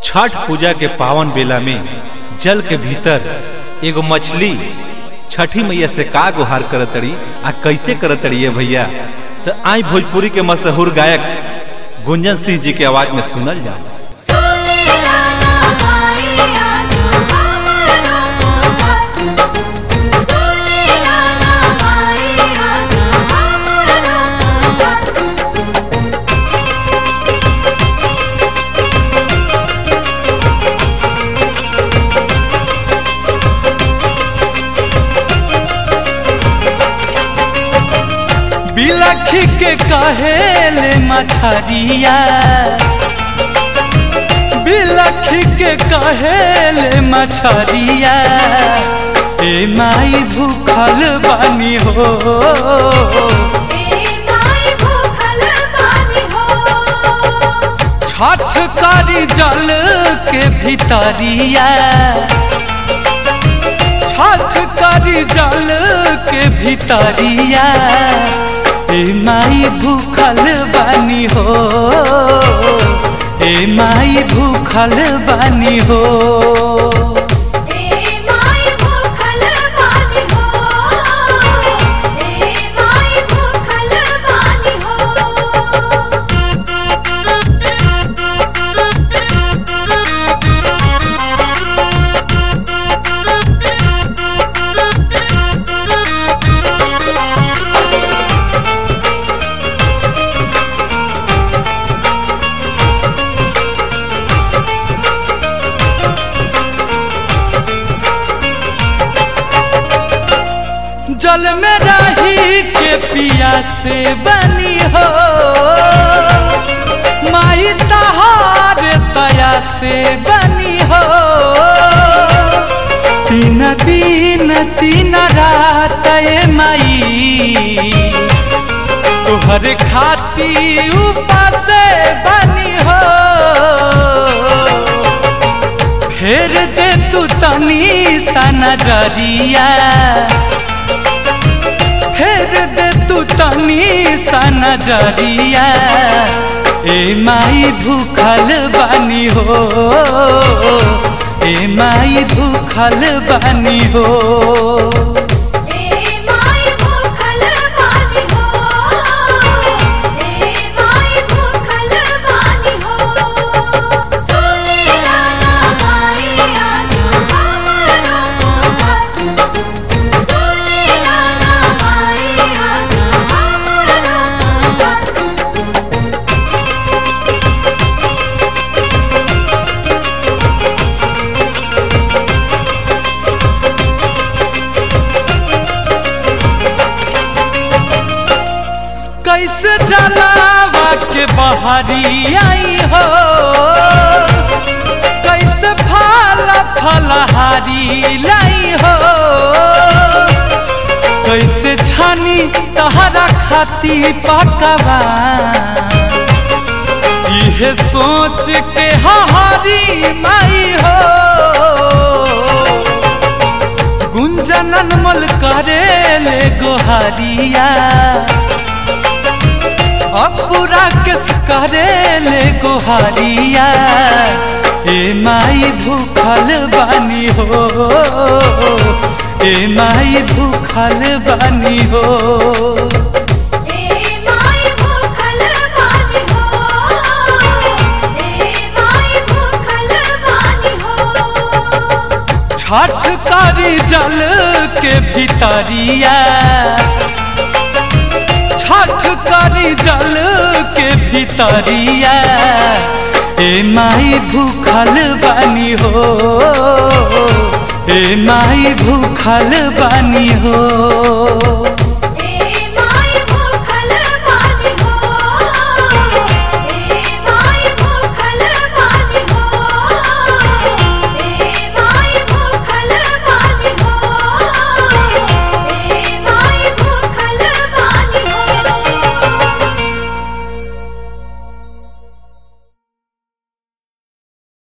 छठ पूजा के पावन बेला में जल के भीतर एगो मछली छठी मैया से का गुहार करतड़ी आ कैसे करतड़ी है भैया तो आई भोजपुरी के मशहूर गायक गुंजन सिंह जी के आवाज में सुनल जा बिलख के कहेले मछरिया बिलख के कहेले मछरिया ए माई भूखल बानी हो छठ करी जल के भितरिया छठ करी जल के भितरिया ए माई भूखल बानी हो ए माई भूखल बानी हो जल में रही के पिया से बनी हो माई तहार तया से बनी हो तीन दिन तीन रात ए माई तुहर खाती उपास बनी हो फेर दे तू तनी सा नजरिया फेर दे तू तनी सा नजरिया ए माई भूखल बानी हो ए माई भूखल बानी हो कैसे जलावा के बहरी आई हो कैसे फल फलहारी लाई हो कैसे छानी तहरा खाती पकवा इहे सोच के हरी माई हो गुंजन अनमोल करे ले गोहारिया अपुरा किस करे ले गोहारिया ए माई भूखल बानी हो ए माई भूखल बानी हो छठ करी जल के भितरिया छठ करी जल के भितरिया ए माई भूखल बानी हो ए माई भूखल बानी हो